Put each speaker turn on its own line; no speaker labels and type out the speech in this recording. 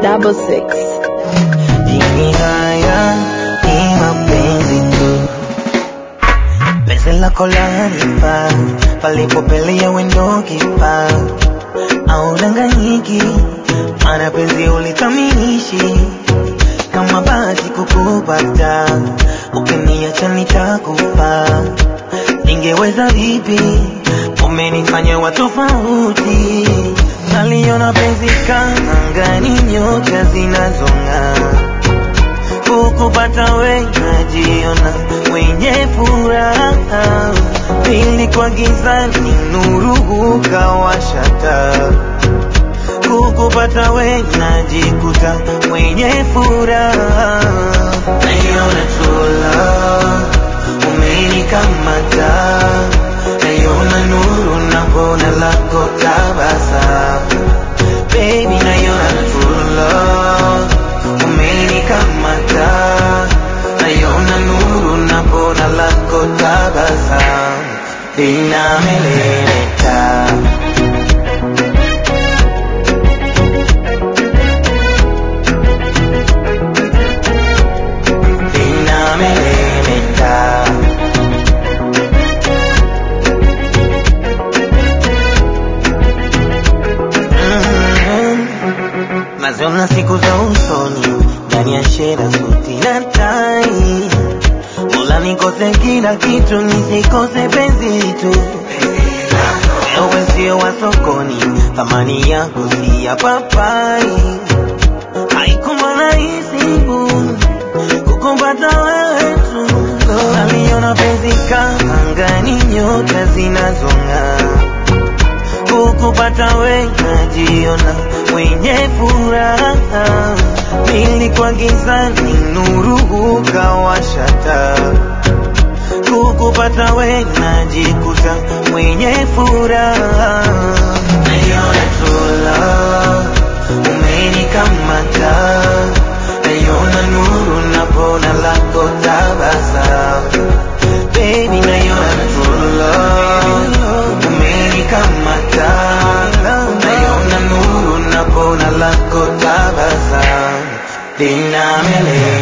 double six.
Dini haya ni mapenzi tu, penzi lako lanipa palipopelea wendo kipa au danganyiki, mana penzi ulitaminishi kama bahati kukupata, ukiniacha nitakufa, ningeweza vipi? Umenifanya wa tofauti, naliona penzi kama angani, nyota zinazong'aa kukupata we najiona mwenye furaha, pili kwa gizani nuru hukawasha taa. Kukupata we najikuta mwenye furaha, naiona tula umenikamata, naiona nuru na bona lako tabasamu Baby, naiona true love umenikamata, naiona nuru na bona lako tabasamu linameleta linameleta Mm. naziona siku za usoni ndani ya shera suti na tai Mola nikose kila kitu nisikose penzi tu wewe sio wa sokoni thamani yako si ya papai haikuwa rahisi kukumbata wewe tu naliona penzi kama angani nyota zinazong'aa kukupata we najiona mwenye furaha, nilikuwa gizani, nuru hukawasha taa. Kukupata we najikuta mwenye furaha, naiona true love umenikamata, naiona nuru na bona lako tabasamu Baby, naiona true love umenikamata, naiona nuru na bona lako tabasamu linameleta